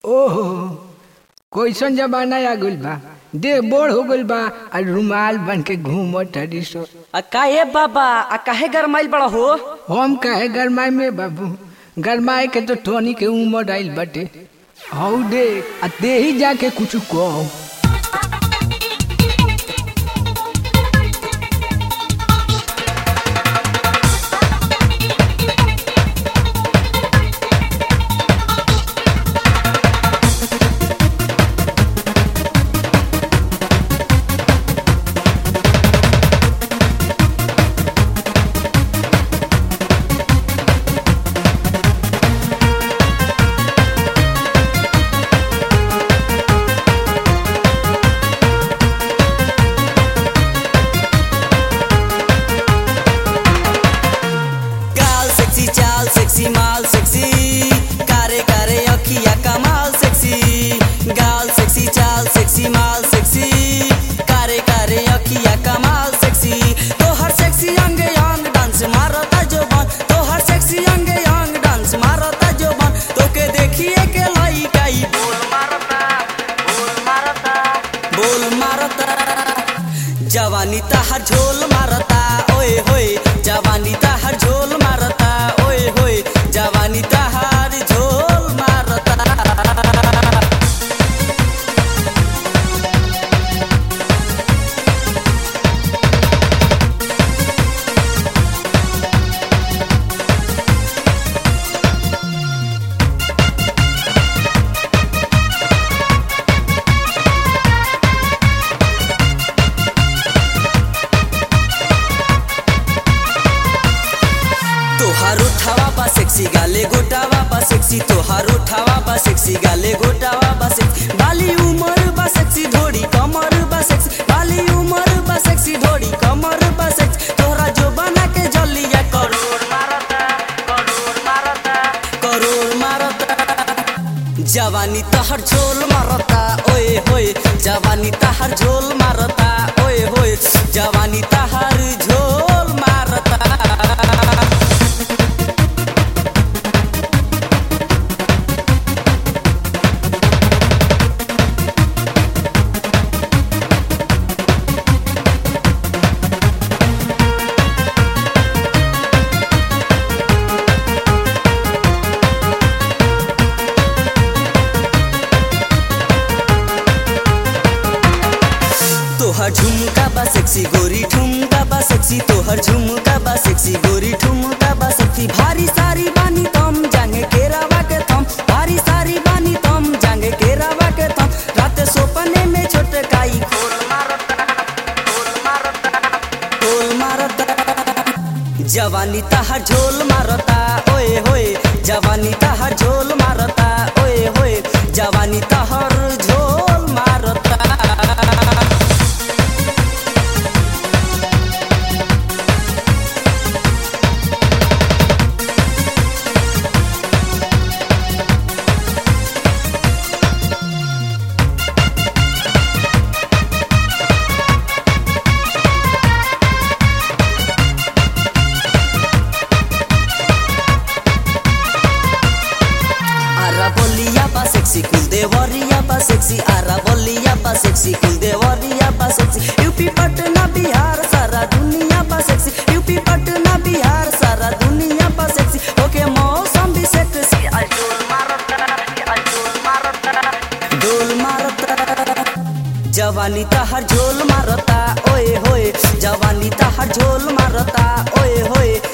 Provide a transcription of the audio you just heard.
ओहो कैसन जमाना आ गइल बा देह बोढ़ हो गइल बा आ रुमाल बन के घूमत हरी सो आ काहे बाबा आ काहे गरमाइल बड़ा हो हम काहे गरमाए में बाबू गरमाए के तो टोनी के उमर आइल बाटे हौ दे आ दे ही जाके कुछ कहो गाल सेक्सी चाल सेक्सी माल सेक्सी कारे कारे अखिया कमाल सेक्सी गाल सेक्सी चाल सेक्सी माल सेक्सी कारे कारे अखिया कमाल सेक्सी तोहर सेक्सी अंग अंग डांस मारता जो बन तोहर सेक्सी अंग अंग डांस मारता जो बन तोके देखिए के लइका ई बोल मारता बोल मारता बोल मारता जवानी तहर झोल मारता ओए होए जवानी तहर झोल मारता ओए होए जवानी तहर झोल मारता तोहार उठावा बा सेक्सी गाले गोटावा बा सेक्सी तोहार उठावा बा सेक्सी गाले गोटावा बा सेक्सी बाली उमर बा सेक्सी धोड़ी कमर बा सेक्सी बाली उमर बा सेक्सी धोड़ी कमर बा सेक्सी तोहरा जो बना के जलिया करोड़ मारता करोड़ मारता करोड़ मारता जवानी तहर झोल मारता ओए होए जवानी तहर झोल मारता ओए होए जवानी तहर झोल मारता तोहर झुमका बा सेक्सी गोरी ठुमका बा सेक्सी तोहर झुमका बा सेक्सी गोरी ठुमका बा सेक्सी भारी सारी बानी तम जांगे केरावा के थम भारी सारी बानी तम जांगे केरावा के थम रात सोपने में छोटकाई खोल मारता खोल मारता खोल मारता जवानी तहर झोल मारता ओए होए जवानी तहर झोल मारता ओए होए जवानी तहर झोल मारता आरा बोलिया बा सेक्सी कुल देवरिया बा सेक्सी आरा बोलिया बा सेक्सी कुल देवरिया बा सेक्सी यूपी पटना बिहार सारा दुनिया बा सेक्सी यूपी पटना बिहार सारा दुनिया बा सेक्सी ओके मौसम भी सेक्सी आज डोल मारता आज डोल मारता डोल मारता जवानी तहर झोल मारता ओए होए जवानी तहर झोल मारता ओए होए